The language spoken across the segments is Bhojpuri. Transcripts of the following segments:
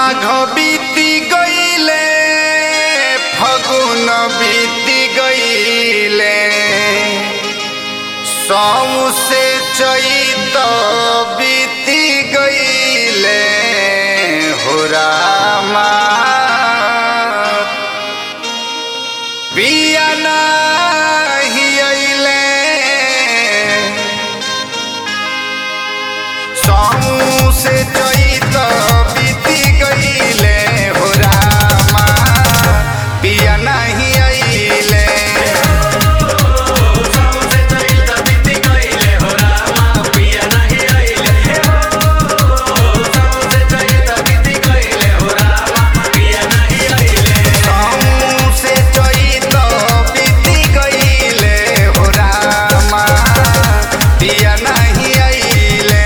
माघ बीती गईले फगुन बीती गईले सौ से चैत बीती गईले हो रामा पिया नाही अइले सौ से चैत बीती गईले हो रामा पिया नाही अइले सौ से चैत बीती गईले हो रामा पिया नाही अइले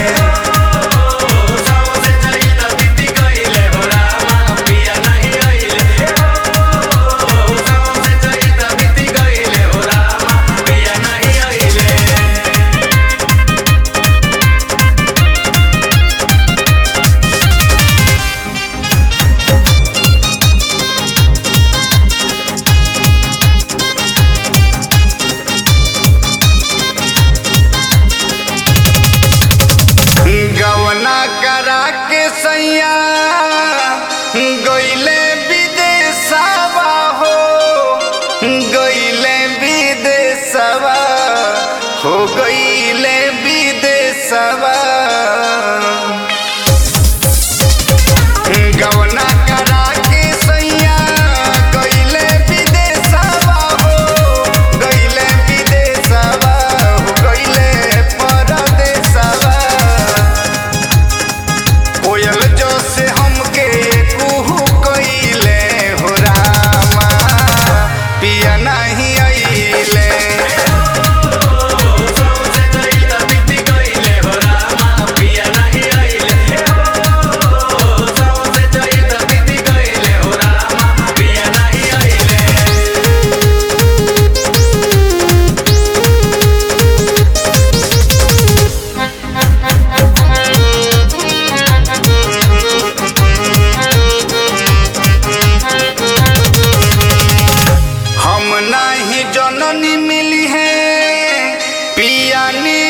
गवना करा के सैया गईले विदेशवा हो गईले विदेशवा हो गईले विदेशवा गवना करा के सैया गईले विदेशवा हो गईले विदेशवा हो गईले परदेशवा कोयल जो से हमके कुहू कइले हो रामा पिया नहीं अइले हम नहीं जननी मिली है पिया नी